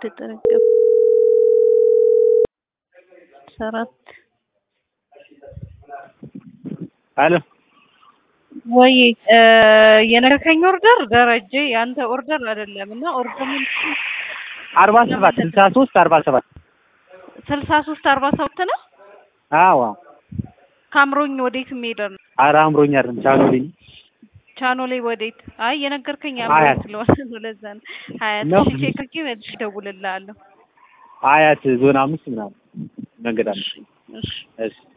ተጠረቀም ሰራት አሎ ወይ የነገርከኝ ኦርደር ደረጀ ያንተ ኦርደር አይደለም እና ኦርደር አርባ ሰባት ስልሳ ሶስት አርባ ሰባት ስልሳ ሶስት አርባ ሰባት ነው። አዎ ካምሮኝ ወዴት የሚሄድ ነው? ኧረ አምሮኝ አይደለም ቻኖልኝ ቻኖሌ ወዴት? አይ የነገርከኝ ሀያት አምሮኝ ስለሆነ ነው። ለዛ ነው ሀያት። ነው። እሺ ቼክ አድርጌ መልሼ እደውልልሃለሁ። አያት ዞን አምስት ምናምን መንገድ አለ። እሺ እሺ